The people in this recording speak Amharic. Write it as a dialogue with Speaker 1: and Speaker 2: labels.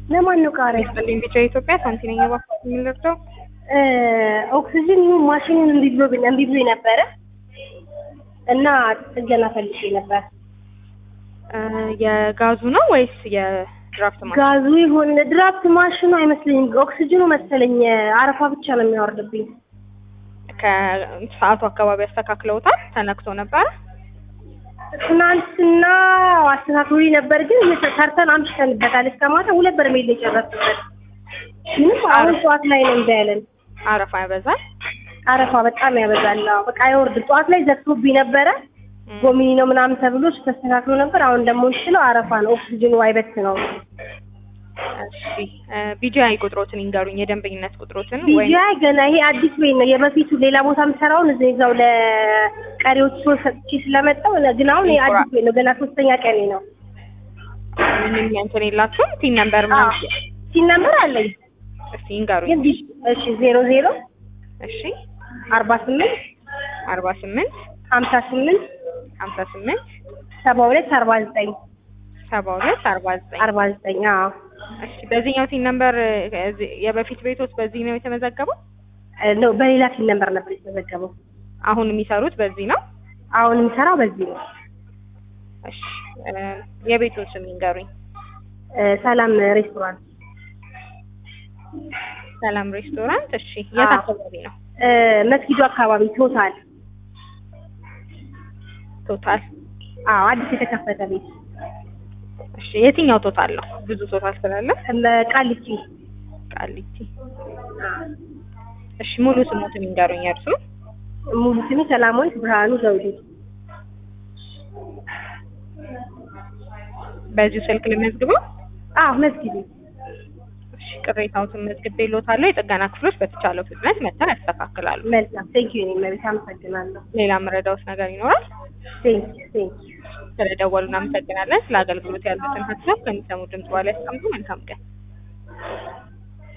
Speaker 1: ለማን ነው ቃሪያ?
Speaker 2: ይስጥልኝ ቢጫ ኢትዮጵያ ሳንቲነኛ ባፋት የምንረዳው
Speaker 1: እ ኦክሲጅን ይሁን ማሽኑን እምቢ ብሎ እምቢ ብሎ ነበረ እና ጥገና ፈልጌ ነበር።
Speaker 2: እ የጋዙ ነው ወይስ የድራፍት ማሽን?
Speaker 1: ጋዙ ይሁን ድራፍት ማሽኑ አይመስለኝም፣ ኦክሲጅኑ መሰለኝ አረፋ ብቻ ነው የሚያወርድብኝ።
Speaker 2: ከሰዓቱ አካባቢ አስተካክለውታል። ተነክቶ ነበረ።
Speaker 1: ትናንትና አስተካክሎ ነበር፣ ግን ሰርተን አምሽተንበታል። እስከ ማታ ሁለት በርሜል ነው የጨረስንበት። ምንም አሁን ጠዋት ላይ ነው እንደ ያለን
Speaker 2: አረፋ ያበዛል።
Speaker 1: አረፋ በጣም ያበዛል። አዎ፣ በቃ አይወርድም። ጠዋት ላይ ዘግቶብኝ ነበረ ጎሚኒ ነው ምናምን ተብሎ ተስተካክሎ ነበር። አሁን ደግሞ እንችለው አረፋ ነው ኦክሲጅኑ አይበት ነው።
Speaker 2: እሺ ቢጂአይ ቁጥሮትን ይንገሩኝ፣ የደንበኝነት ቁጥሮትን ወይ
Speaker 1: ቢጂአይ ገና ይሄ አዲስ ቤት ነው የበፊቱ ሌላ ቦታ የምሰራውን እዚህ እዛው ለቀሪዎች ሰዎች ሰጥቼ ስለመጣው ግን አሁን ይሄ አዲስ ቤት ነው ገና ሶስተኛ ቀኔ ነው።
Speaker 2: ምንም እንትን የላችሁም? ቲን ነምበር
Speaker 1: አዎ
Speaker 2: ምናምን
Speaker 1: ሲን ነምበር አለኝ
Speaker 2: እስቲ ይንገሩኝ።
Speaker 1: ግን ቢ- እሺ ዜሮ ዜሮ
Speaker 2: እሺ
Speaker 1: አርባ ስምንት
Speaker 2: አርባ ስምንት
Speaker 1: ሀምሳ ስምንት
Speaker 2: ሀምሳ ስምንት
Speaker 1: ሰባ ሁለት አርባ ዘጠኝ
Speaker 2: ሰባ ሁለት አርባ ዘጠኝ
Speaker 1: አርባ ዘጠኝ አዎ
Speaker 2: እሺ በዚህኛው ቲን ነምበር የበፊት ቤቶች በዚህ ነው የተመዘገበው?
Speaker 1: እ ነው በሌላ ሲን ነምበር ነበር የተዘገበው።
Speaker 2: አሁን የሚሰሩት በዚህ ነው?
Speaker 1: አሁን የምሰራው በዚህ ነው።
Speaker 2: እሺ እ የቤቱን ስም ይንገሩኝ።
Speaker 1: እ ሰላም ሬስቶራንት
Speaker 2: ሰላም ሬስቶራንት። እሺ የት
Speaker 1: አዎ።
Speaker 2: አካባቢ ነው?
Speaker 1: እ መስጊዱ አካባቢ ቶታል።
Speaker 2: ቶታል።
Speaker 1: አዎ አዲስ የተከፈተ ቤት
Speaker 2: እሺ የትኛው ቶታል ነው? ብዙ ቶታል ስላለ
Speaker 1: እ ቃሊቲ
Speaker 2: ቃሊቲ። እሺ ሙሉ ስሞትን ይንገሩኝ እርሱ።
Speaker 1: ሙሉ ስሜ ሰላማዊት ብርሃኑ ዘውዴ።
Speaker 2: በዚሁ ስልክ ልመዝግበው።
Speaker 1: አዎ መስጊዱ
Speaker 2: እሺ ቅሬታዎትን መዝግቤልዎታለሁ። የጥገና ክፍሎች በተቻለው ፍጥነት መጥተው ያስተካክላሉ።
Speaker 1: መልካም ቴንክ ዩ እኔም መቤት አመሰግናለሁ።
Speaker 2: ሌላ መረዳዎት ነገር ይኖራል?
Speaker 1: ቴንክ ዩ ቴንክ ዩ
Speaker 2: ስለደወሉ እናመሰግናለን። ስለ አገልግሎት ያሉትን ሀሳብ ከሚሰሙ ድምጽ በኋላ ያስቀምጡ። መልካም ቀን።